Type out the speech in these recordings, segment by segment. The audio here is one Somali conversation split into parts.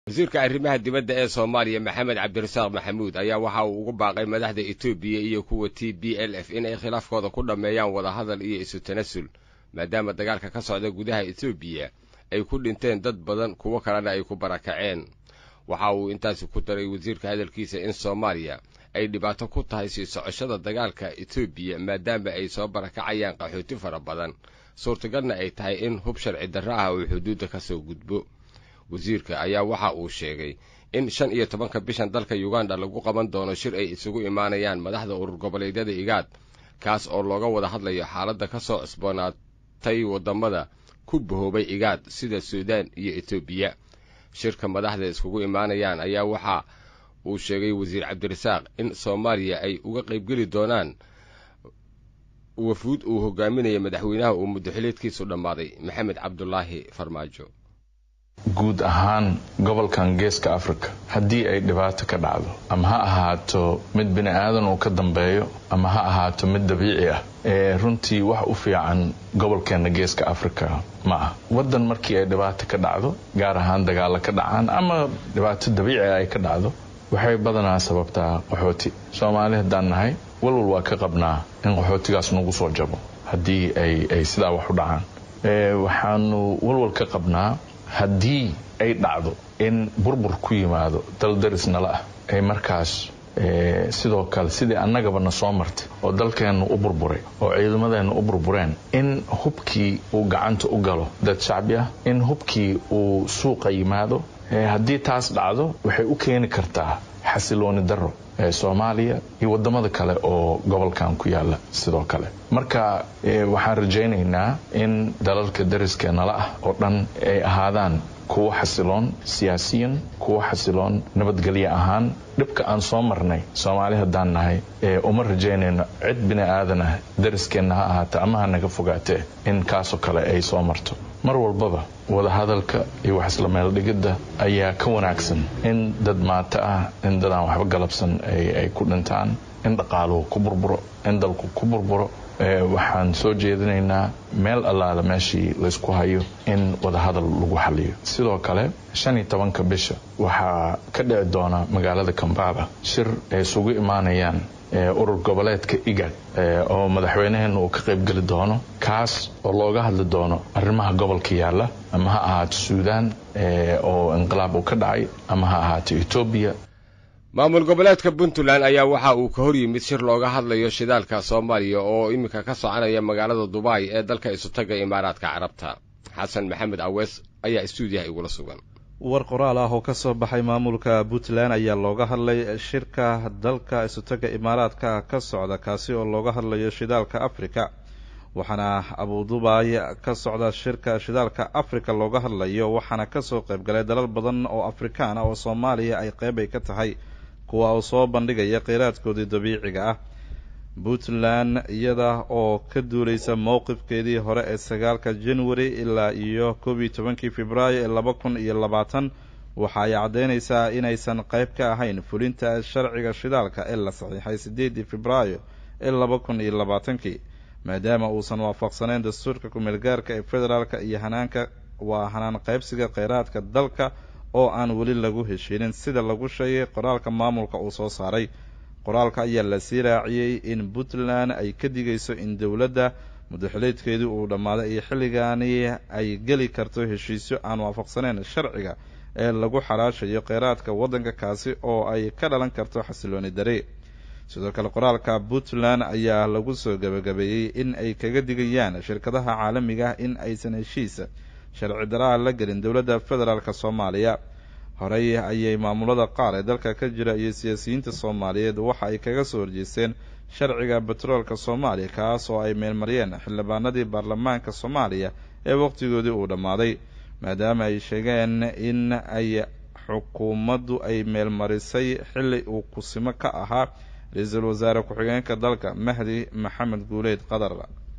wasiirka arrimaha dibadda ee soomaaliya maxamed cabdirasaaq maxamuud ayaa waxa uu ugu baaqay madaxda etoobiya iyo kuwa t b l f inay khilaafkooda ku dhammeeyaan wadahadal iyo isu tanasul maadaama dagaalka ka socda gudaha etoobiya ay ku dhinteen dad badan kuwo kalena ay ku barakaceen waxa uu intaasi ku daray wasiirka hadalkiisa in soomaaliya ay dhibaato ku tahay sii socoshada dagaalka etoobiya maadaama ay soo barakacayaan qaxooti fara badan suurtagalna ay tahay in hub sharci darro ah uu xuduudda ka soo gudbo wasiirka ayaa waxa uu sheegay in shan iyo tobanka bishan dalka uganda lagu qaban doono shir ay isugu imaanayaan madaxda urur goboleedyada igaad kaas oo looga wada hadlayo xaaladda ka soo cusboonaatay waddamada ku bahoobay igaad sida suudaan iyo etoobiya shirka madaxda iskugu imaanayaan ayaa waxa uu sheegay wasiir cabdirasaaq in soomaaliya ay uga qaybgeli doonaan wafuud uu hogaaminaya madaxweynaha uu muddaxileedkiisu dhammaaday maxamed cabdulaahi farmaajo guud ahaan gobolkan geeska africa haddii ay dhibaato ka dhacdo ama ha ahaato mid bini aadan uu ka dambeeyo ama ha ahaato mid dabiici ah ee runtii wax u fiican gobolkeenna geeska africa ma ah waddan markii ay dhibaato ka dhacdo gaar ahaan dagaalo ka dhacaan ama dhibaato dabiici ay ka dhacdo waxay badanaa sababtaa qaxooti soomaali haddaan nahay walwal waa ka qabnaa in qaxootigaas nagu soo jabo haddii ay sidaa wax u dhacaan waxaanu walwal ka qabnaa haddii ay dhacdo in burbur ku yimaado daldaris nala ah ay markaas sidoo kale sidii annagaba na soo martay oo dalkeennu u burburay oo ciidamadeennu u burbureen in hubkii uu gacanta u galo dad shacbi ah in hubkii uu suuqa yimaado haddii taas dhacdo waxay u keeni kartaa xasilooni darro ee soomaaliya iyo waddamada kale oo gobolkan ku yaala sidoo kale marka waxaan rajaynaynaa in dalalka dariskeenala ah oo dhan ay ahaadaan kuwo xasiloon siyaasiyan kuwo xasiloon nabadgelyo ahaan dhibka aan soo marnay soomaali haddaan nahay uma rajaynayno cid bini aadan ah dariskeenna ha ahaata ama ha naga fogaatee in kaasoo kale ay soo marto mar walbaba wadahadalka iyo wax isla meeldhigidda ayaa ka wanaagsan in dad maato ah in dadaan waxba galabsan ay ku dhintaan in dhaqaaluhu ku burburo in dalku ku burburo waxaan soo jeedinaynaa meel allaala meeshii laysku hayo in wadahadal lagu xaliyo sidoo kale shan iyo tobanka bisha waxaa ka dhici doona magaalada kambaba shir ay isugu imaanayaan urur goboleedka igad oo madaxweynaheenna uu ka qaybgeli doono kaas oo looga hadli doono arrimaha gobolka yaalla ama ha ahaato suudaan oo inqilaab uu ka dhacay ama ha ahaato etoobiya maamul goboleedka puntland ayaa waxa uu ka hor yimid shir looga hadlayo shidaalka soomaaliya oo iminka ka soconaya magaalada dubai ee dalka isutaga imaaraadka carabta xasan maxamed awees ayaa istuudiyaha igula sugan war qoraal ah oo ka soo baxay maamulka puntland ayaa looga hadlay shirka dalka isutaga imaaraadka ka socda kaasi oo looga hadlayo shidaalka afrika waxaana abudubaay ka socda shirka shidaalka afrika looga hadlayo waxaana kasoo qaybgalay dalal badan oo afrikaan ah oo soomaaliya ay qeyb ay ka tahay kuwa uu soo bandhigaya kheyraadkoodii dabiiciga ah puntland iyada oo ka duuleysa mowqifkeedii hore ee sagaalka january ilaa iyo koob iyo tobankii februaayo ee laba kun iyo labaatan waxa ay caddeynaysaa inaysan qeyb ka ahayn fulinta sharciga shidaalka ee la saxiixay siddeedii februaayo ee laba kun iyo labaatankii maadaama uusan waafaqsaneyn dastuurka ku-meelgaarka ee federaalka iyo hanaanka waa hanaan qaybsiga kheyraadka dalka oo aan weli lagu heshiinin sida lagu sheegay qoraalka maamulka uu soo saaray qoraalka ayaa lasii raaciyey in puntland ay ka digayso in dowladda mudaxileedkeedii uu dhammaaday iyo xilligaani ay geli karto heshiisyo aan waafaqsaneyn sharciga ee lagu xaraashayo kheyraadka waddanka kaasi oo ay ka dhalan karto xasilooni dare sidoo kale qoraalka puntland ayaa lagu soo gabagabeeyey in ay kaga digayaan shirkadaha caalamiga ah in aysan heshiisa sharci daraa la gelin dowladda federaalk soomaaliya horey ayay maamulada qaar ee dalka ka jira iyo siyaasiyiinta soomaaliyeed waxa ay kaga soo horjeesteen sharciga betroolka soomaaliya kaas oo ay meelmariyeen xildhibaanadii baarlamaanka soomaaliya ee waqtigoodii uu dhammaaday maadaama ay sheegeen in ay xukuumaddu ay meelmarisay xilli uu kusimo ka ahaa ra-iisul wasaare ku-xigeenka dalka mahdi maxamed guuleyd qadar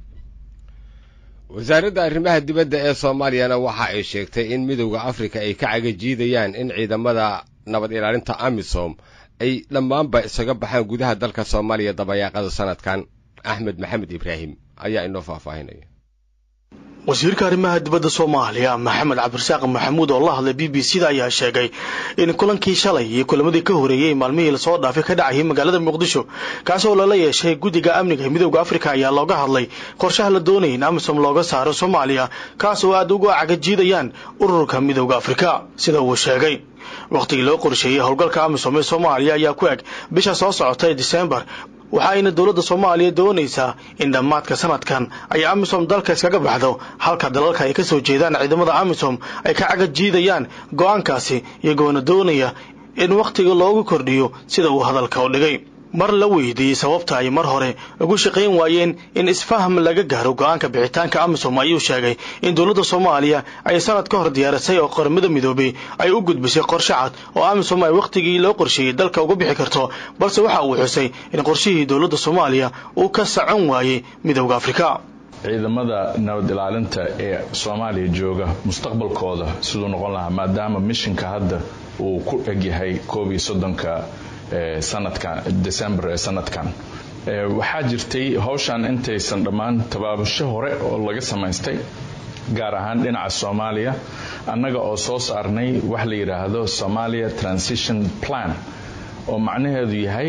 wasaaradda arrimaha dibadda ee soomaaliyana waxa ay sheegtay in midowda afrika ay ka cagajiidayaan in ciidamada nabad ilaalinta amisom ay dhammaanba isaga baxaan gudaha dalka soomaaliya dabayaaqada sanadkan axmed maxamed ibraahim ayaa inoo faahfaahinaya wasiirka arrimaha dibadda soomaaliya maxamed cabdirasaaq maxamuud oo la hadlay b b c da ayaa sheegay in kulankii shalay iyo kulamadii ka horeeyey maalmihii lasoo dhaafay ka dhacayay magaalada muqdisho kaas oo lala yeeshay guddiga amniga midooda afrika ayaa looga hadlay qorshaha la doonaya in amisom looga saaro soomaaliya kaas oo aada uga cagajiidayaan ururka midooda afrika sida uu sheegay wakhtigii loo qorsheeyey howlgalka amisom ee soomaaliya ayaa ku eg bisha soo socota ee disembar waxa ayna dowladda soomaaliya doonaysaa in dhammaadka sanadkan ay amisom dalka iskaga baxdo halka dalalka ay ka soo jeedaan ciidamada amisom ay ka cagajiidayaan go-aankaasi iyagoona doonaya in wakhtiga loogu kordhiyo sida uu hadalka u dhigay mar la weydiiyey sababta ay mar hore ugu shaqayn waayeen in isfaham laga gaaro go-aanka bixitaanka amisom ayuu sheegay in dowladda soomaaliya ay sanad ka hor diyaarisay oo qaramada midoobay ay u gudbisay qorshe cad oo amisom ay wakhtigii loo qorsheeyey dalka uga bixi karto balse waxa uu xusay in qorshihii dowladda soomaaliya uu ka socon waayey midooda afrika ciidamada nabad ilaalinta ee soomaaliya jooga mustaqbalkooda siduu noqon lahaa maadaama mishinka hadda uu ku egyahay koob iyo soddonka sanadkan december ee sanadkan waxaa jirtay hawshan intaysan dhammaan tabaabasho hore oo laga samaystay gaar ahaan dhinaca soomaaliya annaga oo soo saarnay wax la yidhaahdo somalia transition plan oo macnaheedu yahay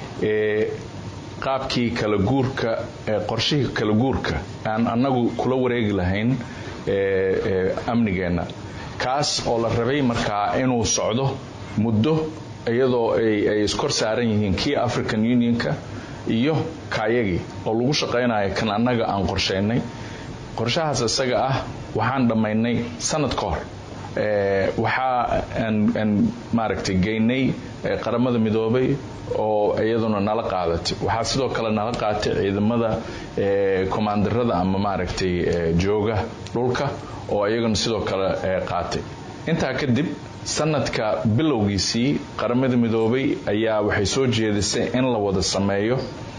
qaabkii kala guurka qorshihii kala guurka aan annagu kula wareegi lahayn amnigeenna kaas oo la rabay markaa inuu socdo muddo iyadoo ay iskor saaran yihiin kii african unionka iyo kaayagii oo lagu shaqaynayo kan annaga aan qorshaynay qorshahaas isaga ah waxaan dhammaynay sanad ka hor waxaa aan maaragtay geynay qaramada midoobay oo iyaduna nala qaadatay waxaa sidoo kale nala qaatay ciidamada komaandarada ama maaragtay jooga dhulka oo iyaguna sidoo kale qaatay intaa kadib sanadka bilowgiisii qaramada midoobay ayaa waxay soo jeedisay in la wada sameeyo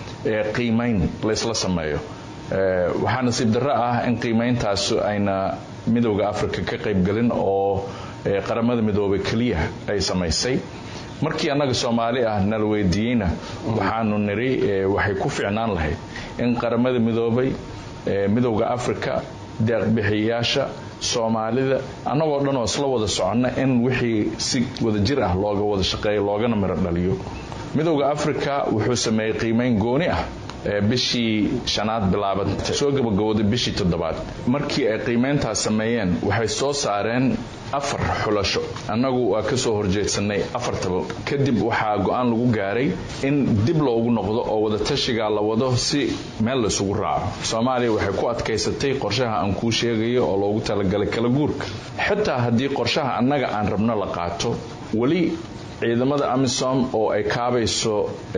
qiimayn laysla sameeyo waxaa nasiib darro ah in qiimayntaas ayna midowda africa ka qaybgelin oo qaramada midoobay keliya ay samaysay markii annaga soomaali ah nala weydiiyeyna waxaanu niri waxay ku ficnaan lahayd in qaramada midoobay midowda africa deeqbixiyayaasha soomaalida annagoo dhan oo isla wada soconna in wixii si wada jir ah looga wada shaqeeyo loogana miro dhaliyo midowda africa wuxuu sameeyey qiimayn gooni ah bishii shanaad bilaaban soo gabagabooday bishii toddobaad markii ay qiimayntaas sameeyeen waxay soo saareen afar xulasho annagu waa ka soo horjeedsanay afartaba kadib waxaa go-aan lagu gaaray in dib loogu noqdo oo wadatashigaa la wado si meel laysugu raaco soomaaliya waxay ku adkaysatay qorshaha aan kuu sheegayo oo loogu talagalay kala guurka xitaa haddii qorshaha annaga aan rabno la qaato weli ciidamada amisom oo ay kaabayso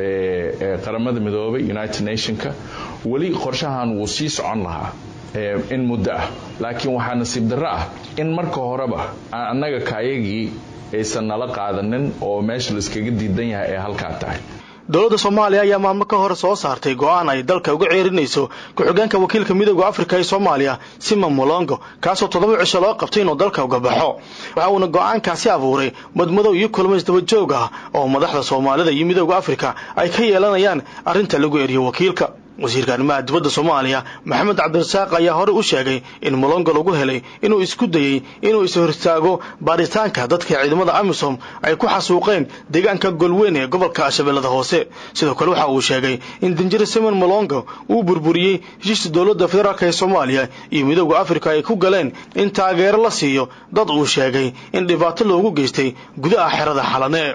qaramada midoobay united nationka weli qorshahan wuu sii socon lahaa in muddo ah laakiin waxaa nasiib darro ah in marka horeba aan annaga kaayagii aysan nala qaadanin oo meesha laiskaga diidan yahay ee halkaa tahay dowladda soomaaliya ayaa maalmo ka hor soo saartay go-aan ay dalka uga ceerinayso ku-xigeenka wakiilka midooda afrika ee soomaaliya sima molongo kaasoo toddoba cisho loo qabtay inuu dalka uga baxo waxa uuna go-aankaasi abuuray madmadow iyo kulmo isdaba joog ah oo madaxda soomaalida iyo midooda afrika ay ka yeelanayaan arrinta lagu eriyo wakiilka wasiirka arrimaha dibadda soomaaliya maxamed cabdirasaaq ayaa horey u sheegay in molongo lagu helay inuu isku dayey inuu is-hortaago baaritaanka dadka ciidamada amisom ay ku xasuuqeen deegaanka golweyn ee gobolka shabeellada hoose sidoo kale waxa uu sheegay in danjir simon molongo uu burburiyey heshiista dowladda federaalk ee soomaaliya iyo midooda afrika ay ku galeen in taageero la siiyo dad uu sheegay in dhibaato loogu geystay gudaha xerada xalane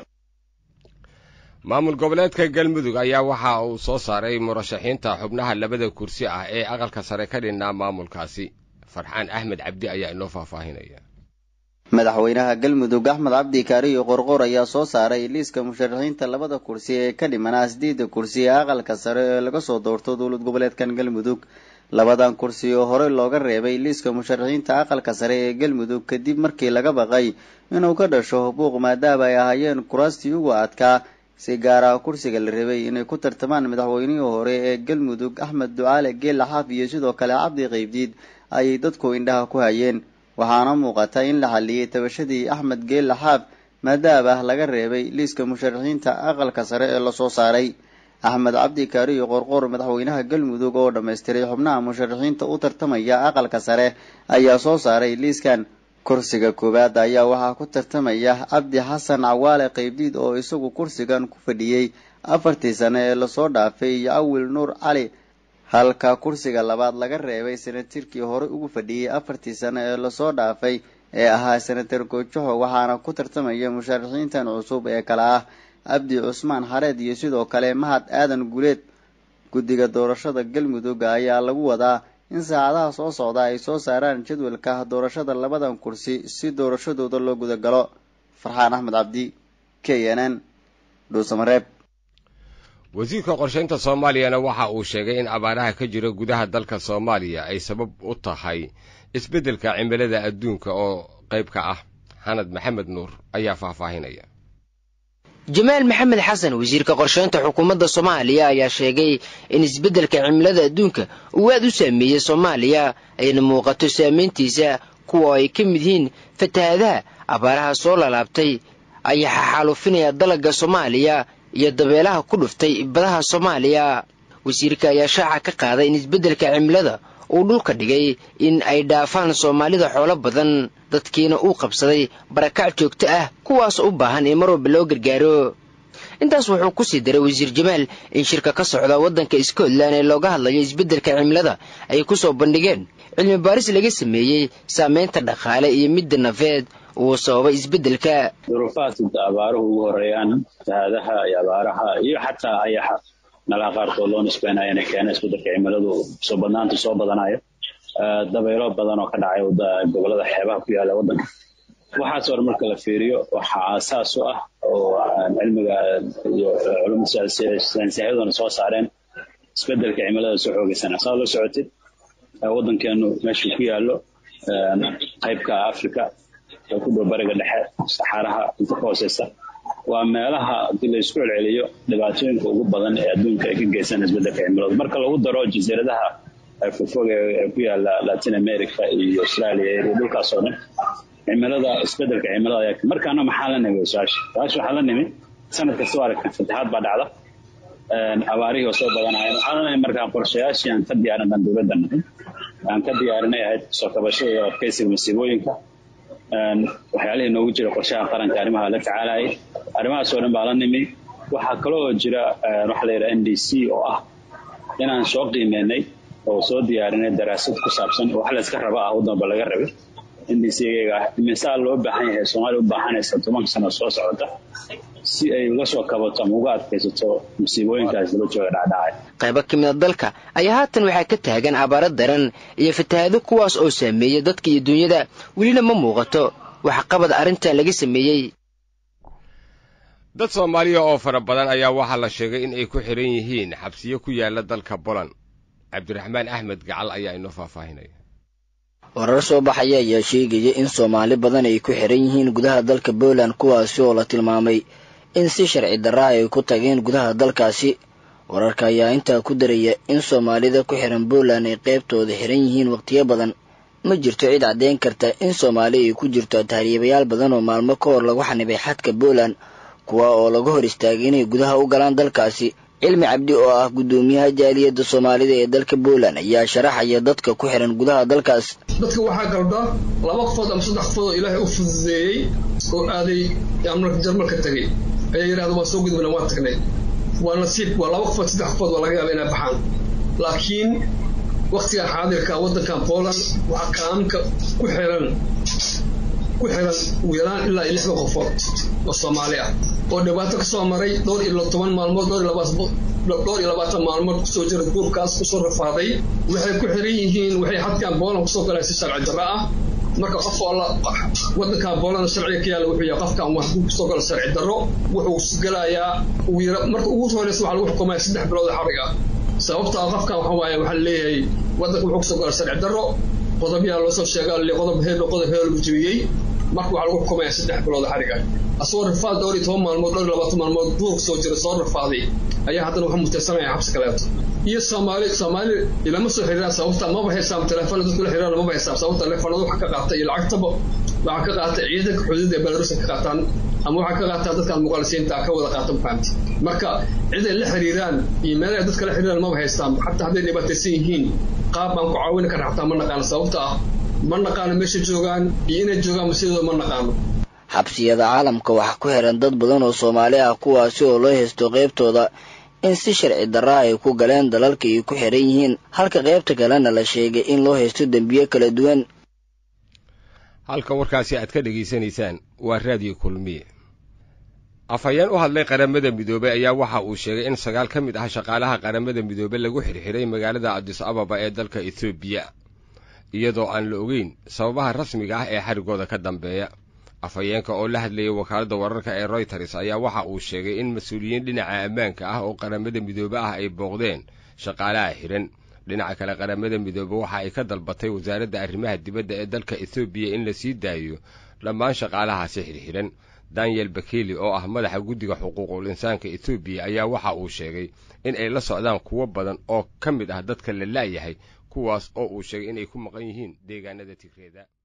maamul goboleedka galmudug ayaa waxa uu soo saaray murashaxiinta xubnaha labada kursi ah ee aqalka sare ka dhinnaa maamulkaasi farxaan axmed cabdi ayaa inoo faahfaahinaya madaxweynaha galmudug axmed cabdi kaariyo qorqor ayaa soo saaray liiska musharaxiinta labada kursi ee ka dhimanaa sideeda kursi ee aqalka sare ee laga soo doorto dowlad goboleedkan galmudug labadan kursi oo horey looga reebay liiska musharaxiinta aqalka sare ee galmudug kadib markii laga baqay inuu ka dhasho buuq maadaama ay ahaayeen kuraastii ugu adkaa si gaara kursiga la rabay inay ku tartamaan madaxweynihii hore ee galmudug axmed ducaale geela xaaf iyo sidoo kale cabdi qaybdiid ayay dadku indhaha ku hayeen waxaana muuqata in la xalliyey tabashadii axmed geela xaaf maadaama laga reebay liiska musharaxiinta aqalka sare ee lasoo saaray axmed cabdi kaariyo qorqor madaxweynaha galmudug oo dhammaystiray xubnaha musharaxiinta u tartamaya aqalka sare ayaa soo saaray liiskan kursiga koowaad ayaa waxaa ku tartamaya cabdi xasan cawaale qeybdiid oo isagu kursigan ku fadhiyey afartii sane ee lasoo dhaafay iyo awil nuur cali halka kursiga labaad laga reebay senatarkii horey ugu fadhiyey afartii sane ee lasoo dhaafay ee ahaa senatar goojaho waxaana ku tartamaya musharaxiintan cusub ee kale ah cabdi cusmaan xareed iyo sidoo kale mahad aadan guleed guddiga doorashada galmudug ayaa lagu wadaa in saacadaha soo socda ay soo saaraan jadwalka doorashada labadan kursi si doorashadooda loo gudagalo farxaan axmed cabdi k n n dhuusamareeb wasiirka qorshaynta soomaaliyana waxa uu sheegay in abaaraha ka jira gudaha dalka soomaaliya ay sabab u tahay isbeddelka cimilada adduunka oo qayb ka ah xanad maxamed nuur ayaa faahfaahinaya jamaal maxamed xasan wasiirka qorsheynta xukuumadda soomaaliya ayaa sheegay in isbeddelka cimilada adduunka uu aad u saameeyey soomaaliya ayna muuqato saameyntiisa kuwa ay ka mid yihiin fatahaadaha abaaraha soo lalaabtay ayaa xaxaalufinaya dalagga soomaaliya iyo dabeelaha ku dhuftay badaha soomaaliya wasiirka ayaa shaaca ka qaaday in isbeddelka cimilada uu dhulka dhigay in ay dhaafaan soomaalida xoolo badan dadkiina uu qabsaday barakac joogto ah kuwaasoo u baahan in mar walba loo gargaaro intaas wuxuu ku sii daray wasiir jamaal in shirka ka socda waddanka scotland ee looga hadlayo isbeddelka cimilada ay ku soo bandhigeen cilmi baaris laga sameeyey saameynta dhaqaale iyo midda nafeed uu sababay isbeddelka duruufaadka abaaruhu ugu horeeyaan fatahaadaha iyo abaaraha iyo xataa ayaxa meelaha qaarkood loo nisbeynayo inay keena isbeddelka cimiladu soo badnaanta soo badanayo dabaylo badan oo ka dhacay gobolada xeebaha ku yaala waddanka waxaas hore marka la fiiriyo waxaa aasaas u ah oo cilmiga iyo culumta saynsiyaduna soo saareen isbeddelka cimilada soo xoogeysana saa la socotid waddankeenu meeshuu ku yaallo qaybka africa ee ku dhow bariga dhexe saxaaraha inta ka hooseysa waa meelaha haddii la isku celceliyo dhibaatooyinka ugu badan ee adduunka ay ka geystaan isbeddelka cimiladu marka lagu daro jasiiradaha fogfog ee ku yaala latin america iyo australia iyo dhulkaas oo dhan cimilada isbeddelka cimilada ayaa markaana maxaa la nimi su-aasha su-aasha waxaa la nimi sanad kasta waa aragtaan fatahaad baa dhacda abaarihii oo soo badanaayeen waxaa la nimi markaa qorshayaashii aan ka diyaarin dhan dowladda nahay aan ka diyaarinay ahayd soo kabashada iyo adkeysiga masiibooyinka waxyaalihii noogu jira qorshaha qaranka arrimaha la tacaalayay arrimahaas oo dhan baa la nimi waxaa kaloo jira waxa la yidhaha n d c oo ah inaan soo qiimeynay oo soo diyaarinay daraasad ku saabsan wax la iska raba ah waddanba laga rabay n d c gaga ah imisaa loo baahan yahay soomaaliya u baahanaysa tobanka sano soo socota si ay uga soo kabato ama uga adkaysato musiibooyinkaas daba jooga dhacdhacay qaybo ka mida dalka ayaa haatan waxaa ka taagan abaaro daran iyo fatahaado kuwaas oo saameeya dadka iyo duunyada welina ma muuqato waxqabad arrintan laga sameeyey dad soomaaliya oo fara badan ayaa waxaa la sheegay in ay ku xidhan yihiin xabsiyo ku yaala dalka boland cabdiraxmaan axmed gacal ayaa inoo faahfaahinaya warar soo baxaya ayaa sheegaya in soomaali badan ay ku xiran yihiin gudaha dalka poland kuwaasi oo la tilmaamay in si sharci darra ay ku tageen gudaha dalkaasi wararka ayaa intaa ku daraya in soomaalida ku xiran poland ay qaybtooda xiran yihiin wakhtiyo badan ma jirto cid caddeyn karta in soomaali ay ku jirto tahriibayaal badan oo maalmo ka hor lagu xanibay xadka poland kuwa oo laga hor istaagay inay gudaha u galaan dalkaasi cilmi cabdi oo ah guddoomiyaha jaaliyadda soomaalida ee dalka poland ayaa sharaxaya dadka ku xiran gudaha dalkaas dadka waxaa galda laba qofood ama saddex qofood oo ilaahay u fududeeyey oo aaday jarmalka tegay ayaa yidhahda waan soo gudbana waan tagnay waa nasiib waa laba qofood saddex qofood waa laga yaaba inay baxaan laakiin waktigan xaadirka waddankan poland waxaa kaaminka ku xiran ku xiran ugu yaraan ilaa iyo lixda qofood oo soomaali ah oo dhibaato ka soo maray dhowr iyo toban maalmood dhowr iyo labaatan dhowr iyo labaatan maalmood kusoo jira guurkaas kusoo rafaaday waxay ku xiran yihiin waxay xadkan booland kusoo galeen si sharci darro ah marka qof oo la waddankan booland sharciga ka yaalla wuxuu yahay qofkan wax hadduu kusoo galo sharci darro wuxuu gelayaa ugu yara marka ugu horeysa waxaa lagu xukumaya saddex bilood xarig ah sababta qofkan waxa waaye waxaa leeyahay waddanka wuxuu kusoo gala sharci darro qodob yaa loo soo sheega qodob heel qodob heel lagu jebiyey marka waxaa lagu xukumaya saddex bilood xarig ah asagoo rafaad dhowr iyo toban maalmood dhowr iyo labaatan maalmood duurka soo jira soo rafaaday ayaa haddana wuxuu mutaysanaya xabsi kaleeto iyo soomaali soomaali ilama soo xiriiraan sababta maba haysaam telefoon dadku la xiriiraan maba haysaam sababta telefoonada waxa ka qaata iyo lacagtaba waxa ka qaata ciidanka xuduudda ee belarus ka qaataan ama waxa ka qaataa dadkaan muqaalisiinta ka wada qaata mafahamti marka ciday la xiriiraan iyo meelaha dadka la xiriiraan maba haystaan xataa hadday dhibaataysan yihiin qaab baan ku caawini karna xataa ma naqaano sababta ah ma naqaano meesha joogaan iyo inay joogaan sidooda ma naqaano xabsiyada caalamka waxaa ku xiran dad badan oo soomaali ah kuwaasi oo loo haysto qaybtooda in si sharci darra ay ku galeen dalalka ay ku xiran yihiin halka qaybta kalena la sheegay in loo haysto dembiyo kala duwan halka warkaasi aad ka dhegaysanaysaan waa raadiyo kulmiye afhayeen u hadlay qaramada midoobey ayaa waxa uu sheegay in sagaal ka mid ah shaqaalaha qaramada midoobe lagu xirxiray magaalada adis ababa ee dalka etoobiya iyadoo aan la ogeyn sababaha rasmiga ah ee xarigooda ka dambeeya afhayeenka oo la hadlayay wakaaladda wararka ee royters ayaa waxa uu sheegay in mas-uuliyiin dhinaca ammaanka ah oo qaramada midoobe ah ay booqdeen shaqaalaha xihan dhinaca kale qaramada midoobe waxa ay ka dalbatay wasaaradda arrimaha dibadda ee dalka ethoobiya in la sii daayo dhammaan shaqaalahaasi xirxihan daniel bakeli oo ah madaxa guddiga xuquuqul insaanka ethoobiya ayaa waxa uu sheegay in ay la socdaan kuwo badan oo ka mid ah dadka la la'yahay kuwaas oo uu sheegay inay ku maqan yihiin deegaanada tigreeda